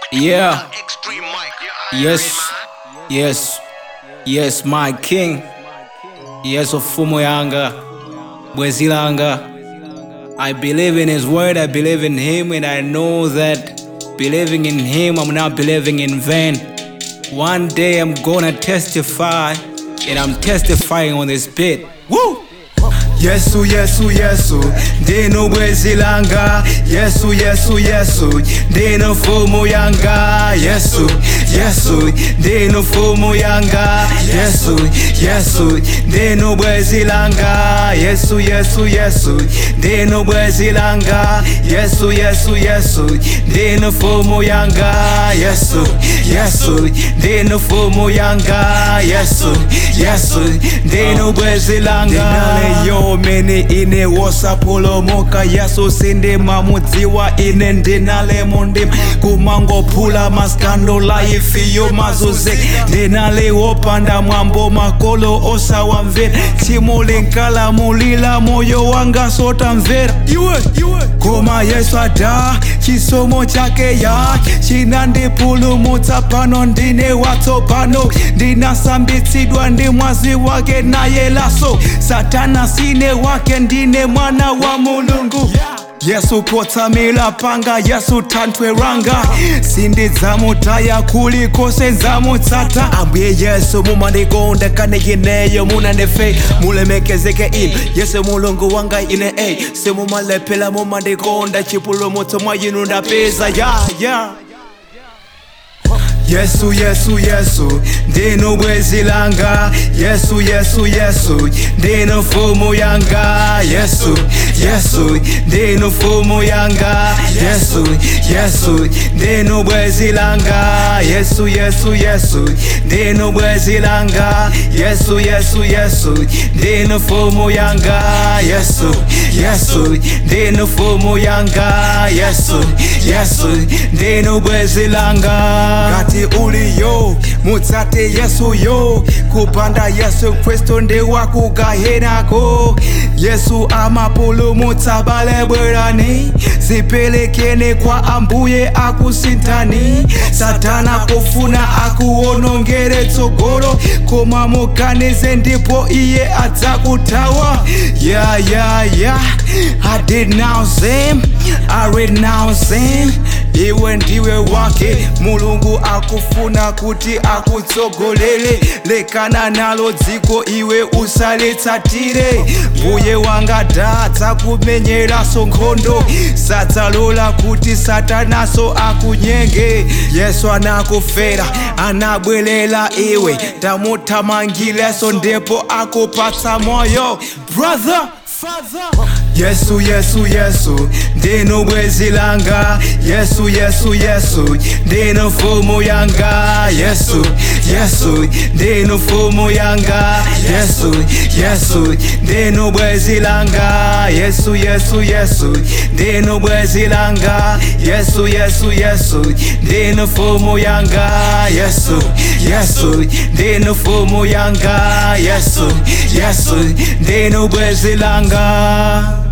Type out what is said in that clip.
Yeah. Extreme Mike. Yes. Yes. Yes, my king. Yes, Ofumo Yanga. Bwezilanga. I believe in his word, I believe in him, and I know that believing in him, I'm not believing in vain. One day I'm gonna testify, and I'm testifying on this bit. Woo! yesu yesu yesu ndino bwezi langa yesu yesu yesu ndino fumu yanga yesu yesu ndino fumu yanga yesu yesu ndino bwezi langa yesu yesu yesu ndino bwezi langa yesu yesu yesu ndino fumu yanga yesu yesu ndino fumu yanga yesu yesu ndino bwezi langa yo mene ine wosapolomoka yesu sindima mudziwa ine ndinale mundima kumangophula maskando laifiyo mazuze ndinale wopanda mwambo makolo osawamvera tsimu linkala mulila moyo wanga sotamvera iwe iwe koma yesu ada chisomo chake ya chinandipulumutsa pano ndine watsopano ndinasambitsidwa ndi mwazi wake naye laso satana sine wake ndine mwana wa mulungu yesu potsamila panga yesu tantweranga sindidzamutaya kulikose ndzamutsata ambuye yesu mumandikonda kane ineyo munandife mulemekezeke inu yesu mulungu wanga ine ey simumalepela mumandikonda chipulumutso mwa inu ndapeza ya yeah, yeah. yesu yesu yesu ndino bwezi langa yesu yesu yesu ndino fumu yanga yesu yesu ndino fumu yanga yesu yesu ndino bwezi langa yesu yesu yesu ndino bwezi langa yesu yesu yesu ndino fumu yanga yesu yesu ndino fumu yanga yesu yesu ndino bwezi langa ngati uliyo mutsate yesu yo kupanda yesu kristu ndi wakugahenako yesu amapulumutsa bale bwerani zipelekeni kwa ambuye akusintani satana kufuna akuwonongere tsogolo koma muganize ndipo iye adzakutawa ya ya ya i denounce him i renounce him iwe ndiwe wake mulungu akufuna kuti akutsogolere lekana nalo dziko iwe usalitsatire mbuye wanga dadza kumenyeraso nkhondo sadzalola kuti satanaso akunyenge yesu anakufera anabwelela iwe tamuthamangileso ndipo akupatsa moyo brother Father. yesu yesu yesu ndino bwezi langa yesu yesu yesu ndino fumu yanga yesu yesu ndino fumu yanga yesu yesu ndino bwezi langa yesu yesu yesu ndino bwezi langa yesu yesu yesu ndino fumu yanga yesu yesu ndino fumu yanga yesu yesu ndino bwezi langa